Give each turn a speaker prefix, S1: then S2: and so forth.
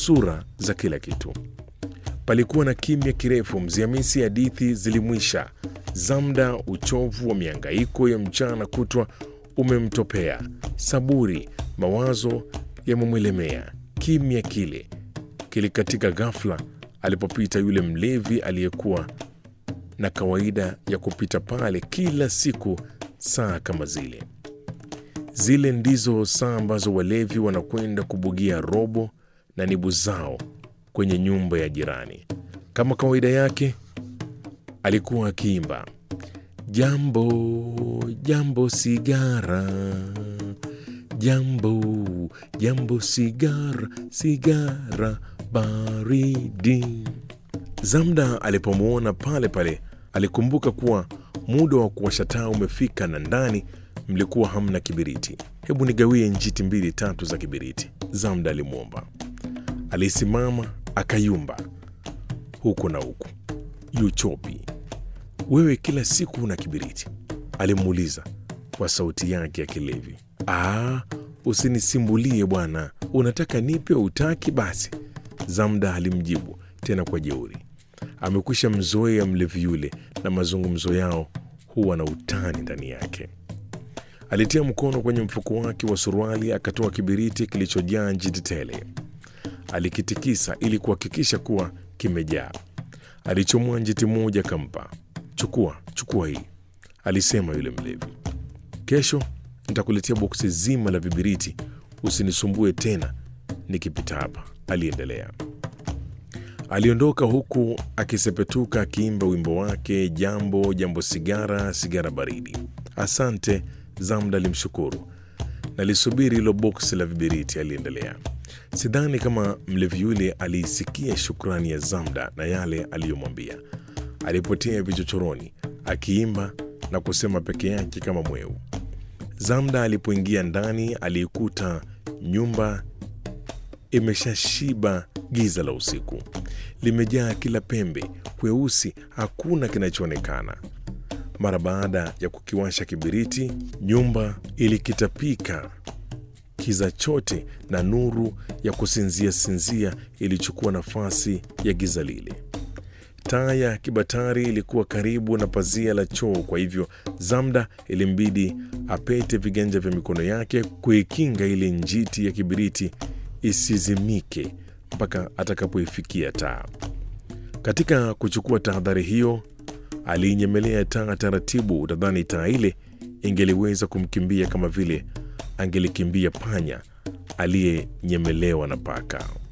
S1: sura za kila kitu. Palikuwa na kimya kirefu. Mzee Hamisi hadithi zilimwisha. Zamda, uchovu wa miangaiko ya mchana kutwa umemtopea. Saburi, mawazo yamemwelemea. Kimya kile kilikatika ghafla alipopita yule mlevi aliyekuwa na kawaida ya kupita pale kila siku saa kama zile. Zile ndizo saa ambazo walevi wanakwenda kubugia robo na nibu zao kwenye nyumba ya jirani. Kama kawaida yake, alikuwa akiimba jambo jambo sigara jambo jambo sigara sigara baridi. Zamda alipomwona pale pale alikumbuka kuwa muda wa kuwasha taa umefika na ndani mlikuwa hamna kibiriti. Hebu nigawie njiti mbili tatu za kibiriti, Zamda alimwomba. Alisimama akayumba huku na huku. Yuchopi, wewe kila siku una kibiriti? alimuuliza kwa sauti yake ya kilevi. Aa, usinisimbulie bwana, unataka nipe utaki? Basi, Zamda alimjibu tena kwa jeuri. Amekwisha mzoea mlevi yule, na mazungumzo yao huwa na utani ndani yake. Alitia mkono kwenye mfuko wake wa suruali akatoa kibiriti kilichojaa njiti tele. Alikitikisa ili kuhakikisha kuwa kimejaa. Alichomoa njiti moja akampa. Chukua, chukua hii, alisema yule mlevi. Kesho nitakuletea boksi zima la vibiriti, usinisumbue tena nikipita hapa, aliendelea. Aliondoka huku akisepetuka akiimba wimbo wake, jambo jambo, sigara sigara baridi. Asante, Zamda alimshukuru. Nalisubiri hilo boksi la vibiriti, aliendelea. Sidhani kama mlevi yule aliisikia shukrani ya Zamda na yale aliyomwambia. Alipotea vichochoroni akiimba na kusema peke yake kama mweu. Zamda alipoingia ndani aliikuta nyumba imeshashiba giza la usiku, limejaa kila pembe, kweusi, hakuna kinachoonekana. Mara baada ya kukiwasha kibiriti, nyumba ilikitapika kiza chote, na nuru ya kusinzia sinzia ilichukua nafasi ya giza lile. Taa ya kibatari ilikuwa karibu na pazia la choo, kwa hivyo Zamda ilimbidi apete viganja vya mikono yake kuikinga ile njiti ya kibiriti isizimike mpaka atakapoifikia taa. Katika kuchukua tahadhari hiyo, aliinyemelea taa taratibu. Utadhani taa ile ingeliweza kumkimbia kama vile angelikimbia panya aliyenyemelewa na paka.